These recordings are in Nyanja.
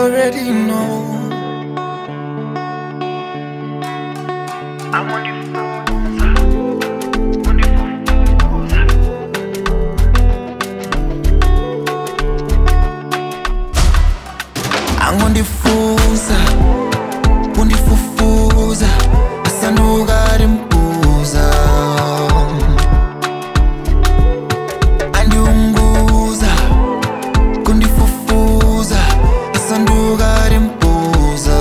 already know. I'm on the phone, on the phone. angondifuza kundifufuza asandukarimbuza andiunguza kundifufuza asandukarimbuza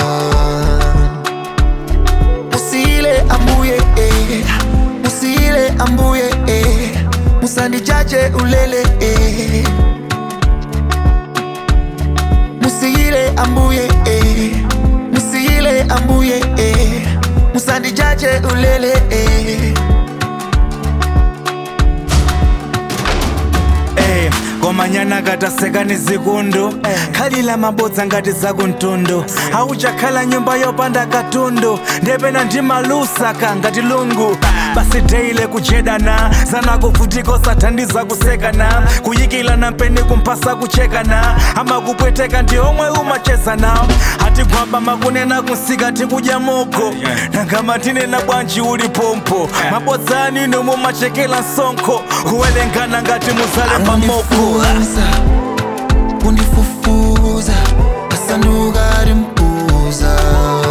musile ambuye eh. musile ambuye eh. musandijaje ulele eh. musile ambuye eh. musile ambuye eh. musandijaje ulele eh. Eh, komanyana kataseka ni zikundu khalila mabodza ngati zakuntundu auchakhala nyumba yopanda katundu ndepena ndi malusaka ngati lungu basi deile kujedana zanakuvutiko sathandiza kusekana kuyikilana mpeni kumphasa kuchekana amakupweteka ndi omwe umachezana hatigwamba makunena kunsika tikudya moko nangama tinena bwanji uli pompo mabodzani nomwe machekela msonkho kuwelengana ngati muzale pamoko angondifuza kundifufuza asandukarimbuza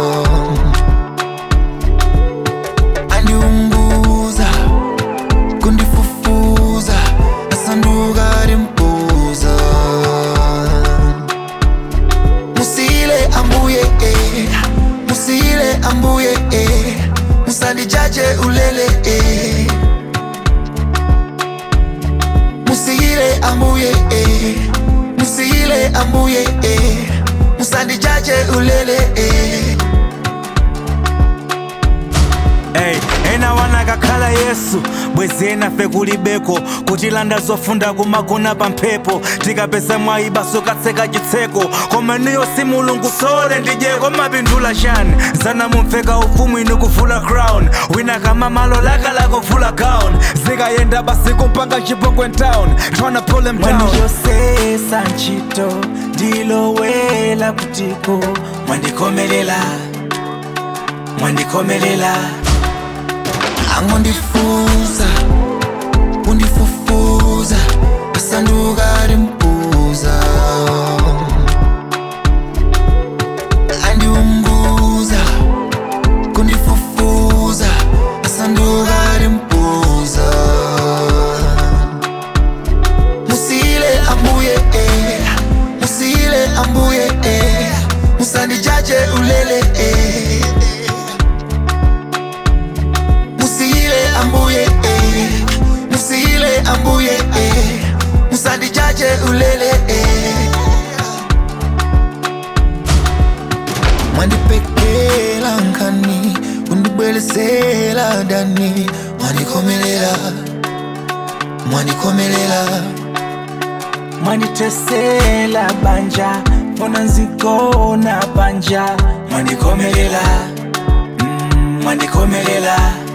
andiunguza kundifufuza asandukarimbuza musile ambuye eh. musile ambuye eh. musandijaje ulele eh. musile ambuye eh. musile ambuye eh. musandijaje ulele eh. Hey, ena wanakakhala yesu bwezi enafe kulibeko kutilanda zofunda kumagona pa mphepo tikapeza mwayiba sokatseka chitseko koma niyo si mulungu sole ndijeko mapindula chani zana mumveka ufumu inu kuvula crown wina kama malo laka lakuvula gown zikayenda basi kumpanga chipongwe town tryna pull him down mwandiyosesa ntchito ndilowela kutiko mwandikomelela mwandikomelela angondifuza kundifufuza asandukarimbuza andiumbuza kundifufuza asandukarimbuza musile ambuye eh. musile ambuye eh. musandijaje ulele eh. musile ambuye eh. musile ambuye eh. musandijaje ulele eh. mwandipekela nkani kundibwelesela dani mwandikomelela mwandikomelela mwanditesela banja fona nzigona banja mwandikomelela mm, mwandikomelela